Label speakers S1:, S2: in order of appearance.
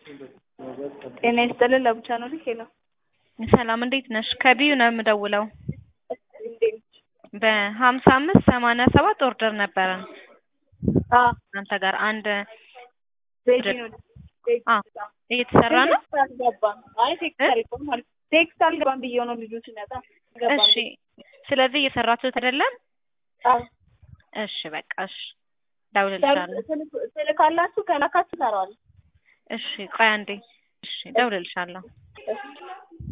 S1: ጤና ይስጥልን ለብቻ ነው ልክ ነው።
S2: ሰላም እንዴት ነሽ? ከቢዩ ነው የምደውለው።
S1: እንዴት ነሽ?
S2: በሀምሳ አምስት ሰማንያ ሰባት ኦርደር ነበረን
S1: አዎ
S2: እናንተ ጋር አንድ
S1: ሬዲ ነው።
S2: አ እየተሰራ ነው።
S1: ቴክስት አልገባም። አይ ቴክስት አልገባም ማለት ቴክስት አልገባም ብዬው ነው ልጁ ሲመጣ ገባም።
S2: እሺ ስለዚህ እየሰራችሁት አይደለም?
S1: አዎ
S2: እሺ በቃ እሺ እደውልልሻለሁ።
S1: ትልክ- ትልካላችሁ ከላካችሁ እሰራዋለሁ።
S2: እሺ ቆይ አንዴ። እሺ እደውልልሻለሁ።
S1: እሺ